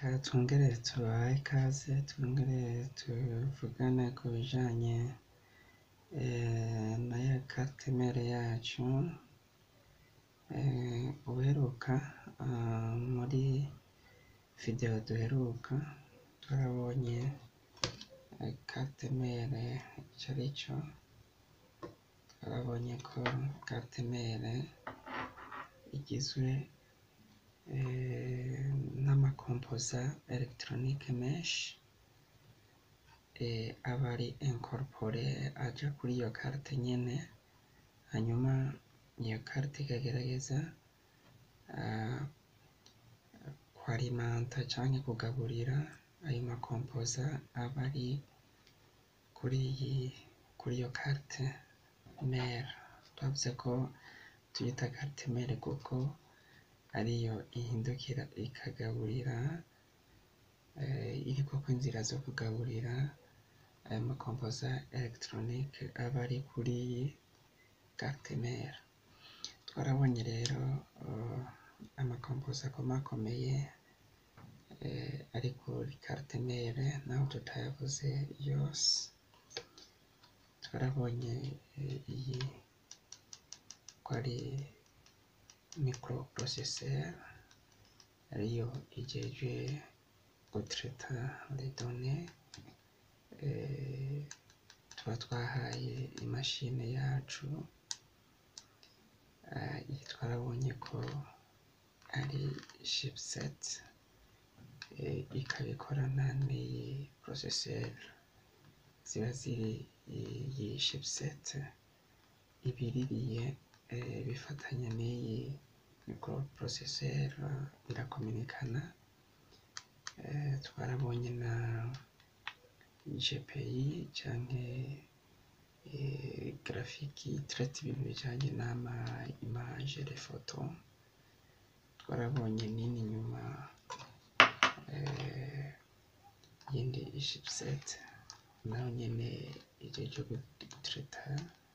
Reka twongere tubahe ikaze twongere tuvugane ku bijanye na ya carte mère yacu, ubuheruka muri video duheruka twarabonye carte mère ico arico, twarabonye ko carte mère igizwe n'ama composants électroniques menshi aba ari incorporé aja kuri iyo carte nyene, hanyuma iyo carte ikagerageza kwarimanta canke kugaburira ayo ma composants aba ari kuri iyo carte mère, twavuze ko tuyita carte mère kuko ariyo ihindukira ikagaburira, iriko inzira zo kugaburira ayo ma composants électroniques aba ari kuri iyi carte mère, twarabonye rero ama composants akomakomeye ari kuri carte mère naho tutayavuze yose, twarabonye iyi ko ari microprocesseur ariyo ijejwe gutraita les données tuba twahaye imashini yacu, iyi twarabonye ko ari chipset, ikaba ikorana n'iyi processeur ziba ziri iyi chipset, ibiririye bifatanye n'iyi microprocesseur birakominikana, twarabonye na GPI canke graphique itraite ibintu bijanye n'ama image, les photos, twarabonye nini inyuma iyindi chipset nayo nyene ijejwe gutraita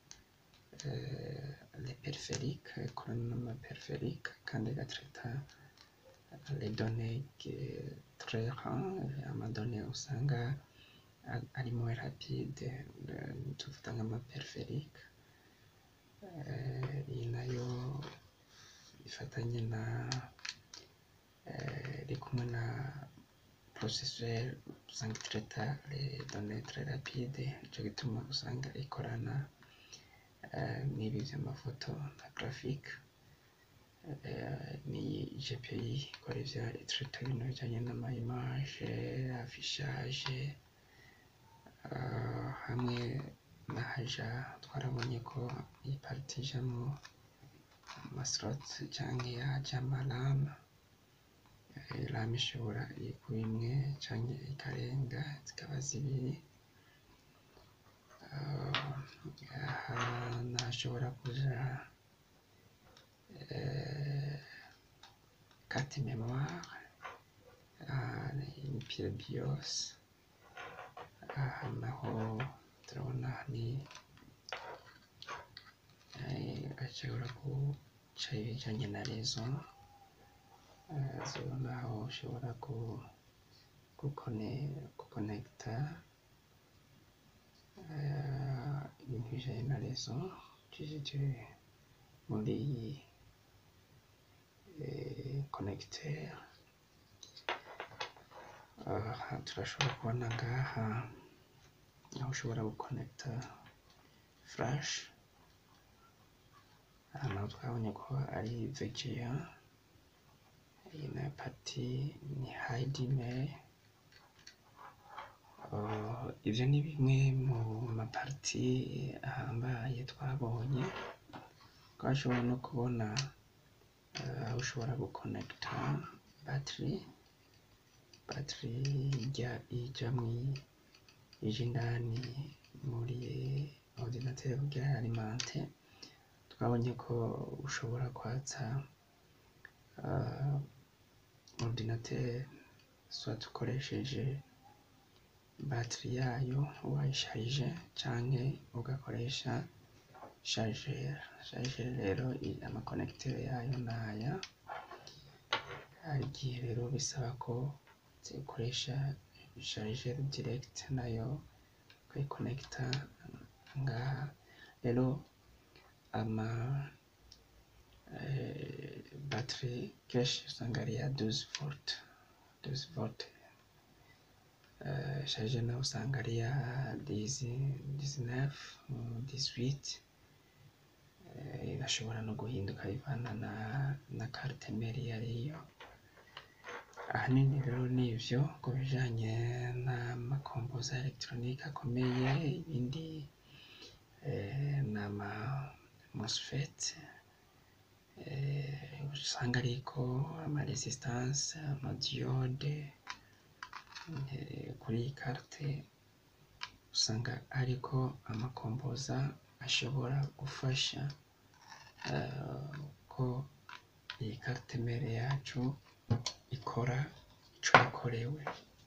les périphériques, ikorana n'ama périphériques kandi igatraita les données très rares, ama données usanga ari moins rapide, tuvuga nk'ama périphériques, iyi nayo ifatanye na irikumwe na processeur usanga itraita les données très rapides, nico gituma usanga ikorana n'ibi vy'amafoto na graphique, n'iyi GPI ikora ivya itraita ibintu bijanye n'ama image, affichage, hamwe n'ahaja twarabonye ko iyi partie ijamwo ama slots canke ahaja ama RAM, RAM ishobora kuba imwe canke ikarenga zikaba zibiri, aha n'ahashobora kuja carte mémoire, ni pile BIOS, aha naho turabona ni hashobora kuja ibijanye na raison, naho ushobora guconnecta ibintu bijanye na raison ucishije muri iyi connecteur, aha turashobora kubona ngaha aho ushobora guconnecta flash, aha naho twabonye ko ari VGA, iyi nayo partie ni HDMI, ivyo ni bimwe mu ma partie ahambaye twabonye, twashoboye no kubona aho ushobora guconnecta batterie, batterie ija indani muri ordinateur kugira ayalimente, twabonye ko ushobora kwatsa ordinateur soit ukoresheje batterie yayo wayisharije canke ugakoresha chargeur, chargeur rero ama connecteur yayo naya, hari igihe rero bisaba ko ukoresha chargeur direct nayo ukayikonekita ngaha rero ama batterie kenshi usanga ari iya 12 volt 12 volt chargeur nayo usanga ari iya 19 18 irashobora no guhinduka bivana na na carte mère iyo ariyo ahanini rero nivyo ku bijanye n'amakompoza electronique akomeye ibindi n'ama MOSFET usanga ariko ama resistance ama diode kuri iyi carte usanga hariko amakompoza ashobora gufasha ko iyi carte mère yacu ikora ico yakorewe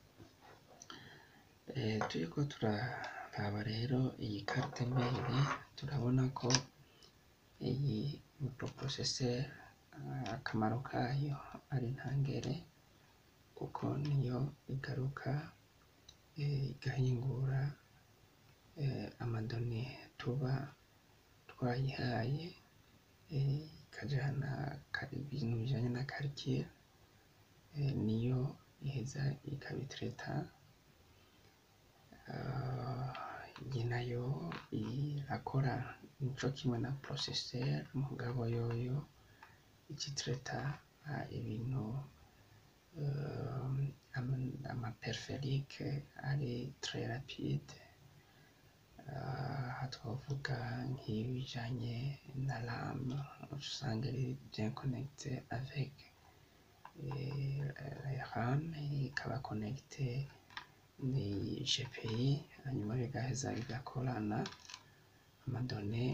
turiko turaraba rero iyi carte mère turabona ko iyi microprocesseur akamaro kayo ari ntangere kuko niyo igaruka igahingura amadone tuba twayihaye ikajana ibintu bijanye na calcul niyo iheza ikabitraita iyi nayo irakora nico kimwe na processeur mugabo yoyo igitraita ibintu ama perferique ari très rapide aha twovuga nk'ibijanye na RAM usanga ari bien connecté avec RAM ikaba connecté ni GPI hanyuma bigaheza bigakorana amadone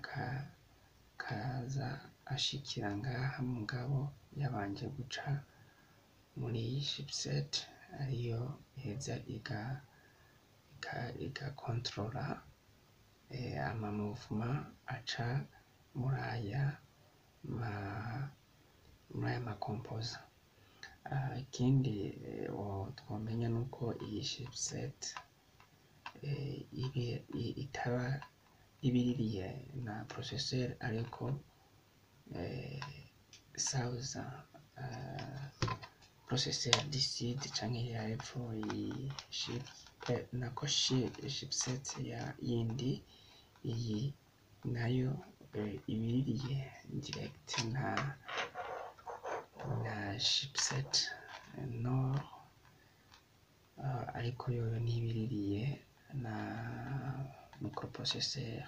akaza ashikira ngaha mugabo yabanje guca muri iyi chipset ariyo iheza igakontorora ama mouvement aca muri aya makompoza ikindi twomenya nuko iyi chipset itaba ibiririye na processeur ariko sauza processeur DCD canke ya epfo iyi nako chipset yindi iyi nayo ibiririye direct na na chipset nord ariko yoyo ntibiririye na microprocesseur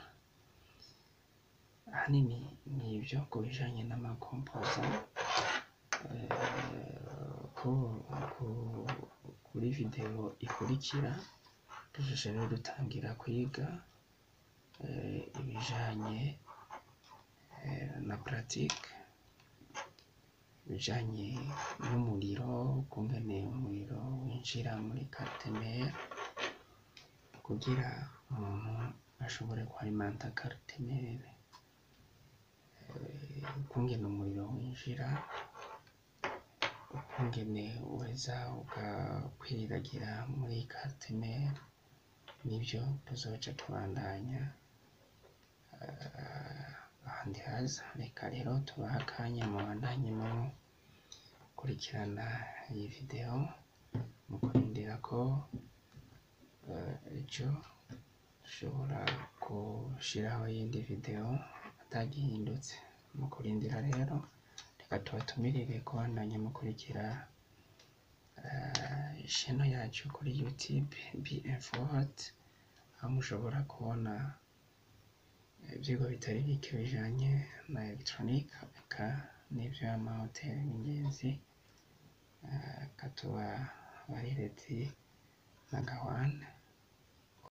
ahanini nivyo ku bijanye n'amakompoza kuri video ikurikira dushushe rero dutangira kwiga ibijanye na pratique ibijanye n'umuriro ukungene umuriro winjira muri carte mère kugira umuntu ashobore kwalimanta carte mère ukungene umuriro winjira ukungene uheza ugakwiragira muri carte mère nivyo tuzoca tubandanya ahandi haza reka rero tubahe akanya mubandanye mukurikirana iyi video mu kurindira ko ejo dushobora gushiraho iyindi video atagihindutse mu kurindira rero reka tubatumirire kubandanya mukurikira channel yacu kuri youtube BM4 aho mushobora kubona ivyigwa bitari bike bijanye na electronique eka n'ivyo amahoteli n'ingenzi eka tuba barireti na gawane